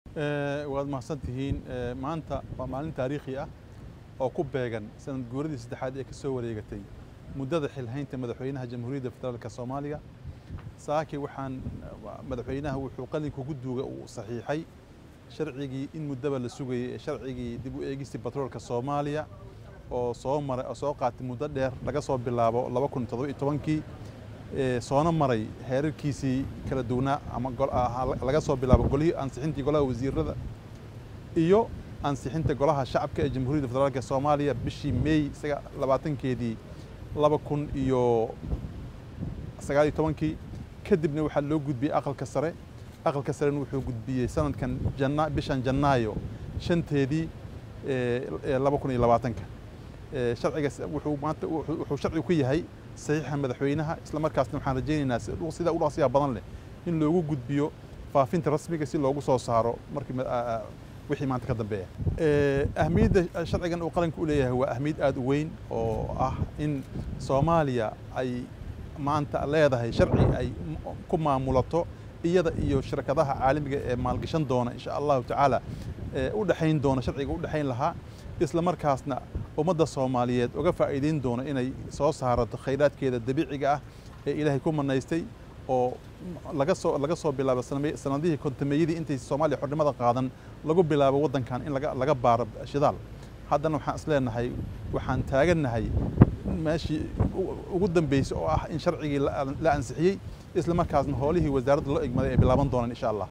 waad mahadsantihiin maanta waa maalin taariikhi ah oo ku beegan sanad guuradii saddexaad ee ka soo wareegatay muddada xilhaynta madaxweynaha jamhuuriyadda federaalka soomaaliya saaki waxaan madaxweynaha wuxuu qalinka guduuga uu saxiixay sharcigii in muddaba la sugayay ee sharcigii dib u eegistii batroolka soomaaliya oo soo maray oo soo qaatay muddo dheer laga soo bilaabo laba kun toddoba iyo tobankii soona maray heerarkiisii kala duwanaa ama laga soo bilaabo golihii ansixintii golaha wasiirada iyo ansixinta golaha shacabka ee jamhuuriyadda federaalka soomaaliya bishii meey isaga labaatankeedii laba kun iyo sagaal iyo tobankii kadibna waxaa loo gudbiyey aqalka sare aqalka sarena wuxuu gudbiyey sanadkan jana bishan janaayo shanteedii laba kun iyo labaatanka sharciga wuxuu maanta wuxuu sharcigu ku yahay saxiixa madaxweynaha isla markaasna waxaan rajaynaynaa sida u dhaqsiyaha badan leh in loogu gudbiyo faafinta rasmiga si loogu soo saaro markii wixii maanta ka dambeeya ahmiyadda sharcigan uu qaranka u leeyahay waa ahmiyad aad u weyn oo ah in soomaaliya ay maanta leedahay sharci ay ku maamulato iyada iyo shirkadaha caalamiga ee maalgashan doona insha allahu tacaala u dhexayn doona sharciga u dhexayn lahaa isla markaasna ummadda soomaaliyeed uga faa'iideyn doona inay soo saarato khayraadkeeda dabiiciga ah ee ilaahay ku manaystay oo laga soo laga soo bilaabo sanadihii kontameeyadii intay soomaaliya xornimada qaadan lagu bilaabo waddankan in laga laga baaro shidaal haddana waxaan isleenahay waxaan taagannahay meeshii ugu dambeysay oo ah in sharcigii la ansixiyey isla markaasna howlihii wasaaradda loo egmaday ay bilaaban doonaan insha allah